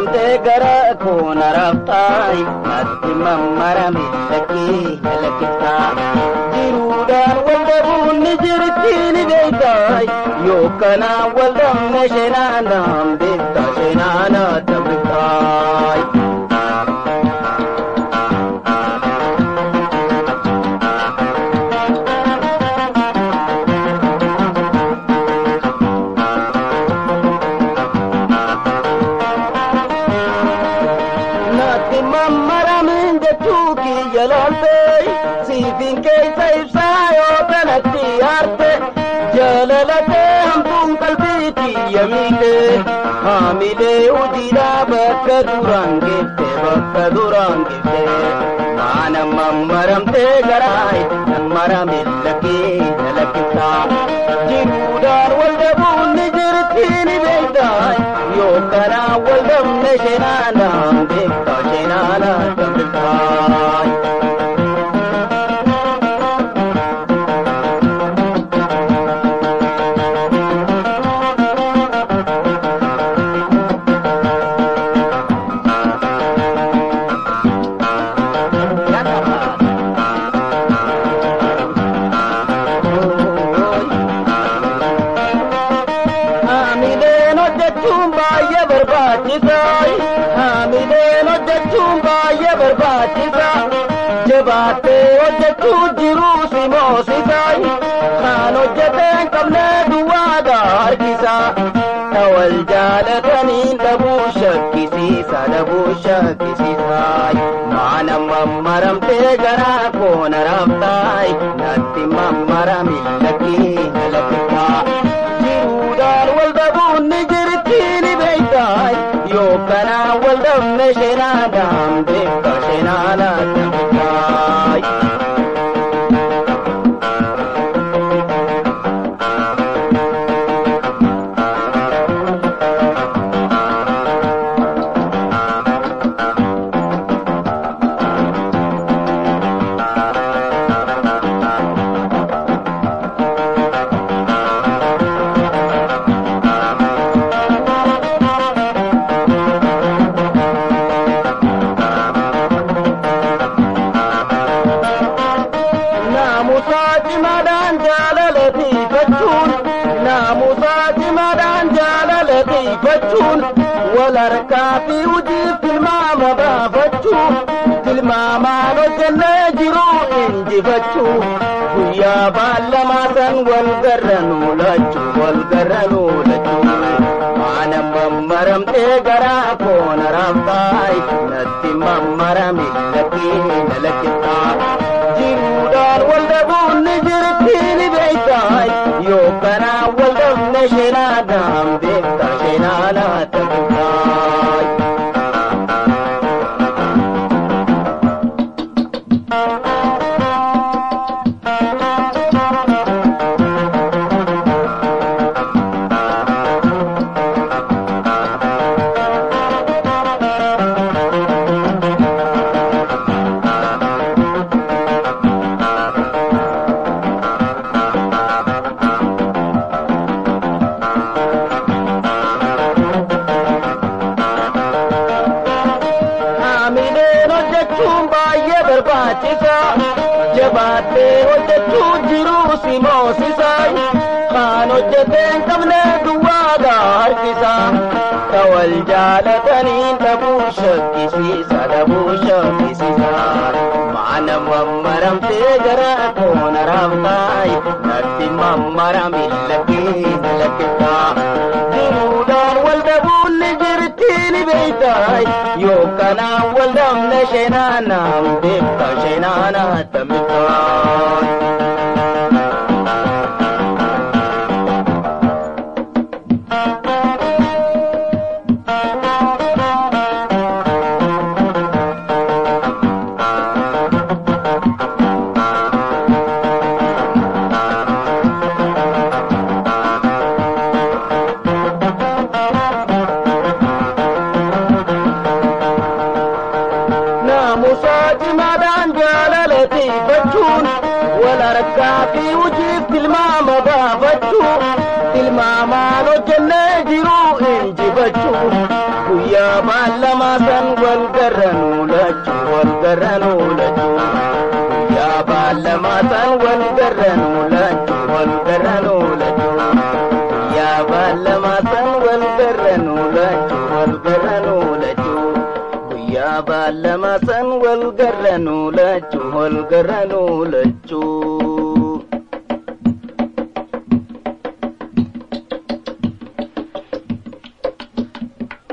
mammaramtee gara koona raabtaay natti mammarame lakkee lakkiftaa jiruudhaan wal dhabuun ni jirti ni beektaay yookanaan wal dhabne sheenaanaan beektaa sheenaanaa tabbiftaay. natti mammaramin jechuu kiyya laaltee siifin keessa ibsaa yoo kanatti aarte jalalatee hamtuun qalbii kiyya miite haamilee hojiidhaa bakka duraan geesse bakka duraan geesse maana mammaramtee garaay mammarame lakkee lakkiftaa jiruudhaan wal dhabuun ni jirti ni beektaa yookanaan wal dhabne sheenaanaan beektaa sheenaanaan tabbiftaa. Haamileen hojjechuun baay'ee barbaachisaa. Haamileen hojjechuun baay'ee barbaachisaa. Jabaattee hojjechuu jiruu si moosisaa. Kan hojjetee hin qabne duwwaadhaa harkisaa. Wal jaalataniin dhabuu shakkisiisa dhabuu shakkisiisa. Maana mammaramtee garaa koona raabtaay natti mammarame lakkee lakkiftaa. jiruudhaan wal dhabuun ni jirti ni beektaa yookanaan wal dhabne sheenaadhaan beektaa sheenaadhaan beektaa. Naamusaa cimaadhaan jaalalateeffachuun Naamusaa cimaadhaan jaalalateeffachuun wal harkaa fi hojiif tilmaama baafachuun tilmaamaan hojjennee jiruu injifachuu guyyaa baallamaa san wal garranuu lachuu wal garranuu lachuu maana mammaramtee garaa koona raabtaay natti mammarame lakkee lakkiftaa. jiruudhaan wal dhabuun ni jirti ni beektaa yookanaan wal dhabne sheenaadhaan beektaa sheenaadhaa tabbiftaa. Haamileen hojjechuun baay'ee barbaachisaa. Jabaattee hojjechuu jiruu si moosisaa. Kan hojjetee hin qabne duwwaadhaa harkisaa. Ka wal jaalataniin dhabuu shakkisiisa dhabuu shakkisiisa. Maana mammaramtee gara koona raabtaay natti mammarame lakkee lakkiftaa. Jiruudhaan wal dhabuun ni jirti ni beektaa yookanaan wal dhabne sheenaanaan beektaa sheenaanaa tabbiftaa. Naamusaa cimaadhaan jaalalateeffachuun wal harkaa fi hojiif tilmaama baafachuu tilmaamaan hojjennee jiruu injifachuu guyyaa guyyaa baalamaa san wal garranuu lachuu wal garranuu lachuu guyyaa baalamaa san wal garranuu lachuu wal garranuu lachuu guyyaa baalamaa san wal garranuu lachuu wal garranuu lachuu guyyaa baalamaa san wal garranuu lachuu wal garranuu lachuu.